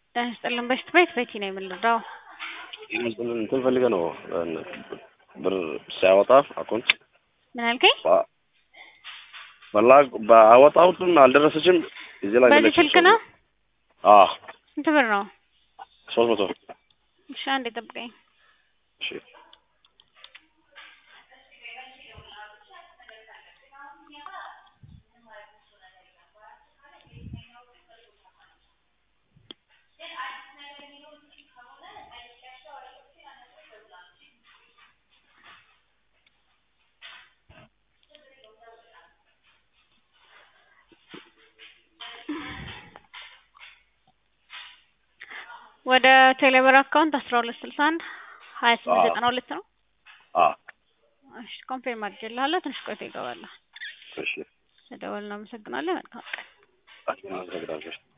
ጤና ይስጥልን በሽት ቤት ቤቲ ነው የምንረዳው። እንትን ፈልገ ነው ብር ሲያወጣ አካውንት ምን አልከኝ? በላ በአወጣሁትም አልደረሰችም። እዚህ ላይ በዚህ ስልክ ነው? አዎ ስንት ብር ነው? ሶስት መቶ እሺ አንዴ ጠብቀኝ። እሺ ወደ ቴሌብር አካውንት አስራ ሁለት ስልሳ አንድ ሀያ ስምንት አዎ። ዘጠና ሁለት ነው። አዎ እሺ ኮንፌርም አድርጌልሃለሁ። ትንሽ ቆይቶ ይገባል። እሺ ስለደወልን እናመሰግናለን። መልካም ቀን። አመሰግናለሁ።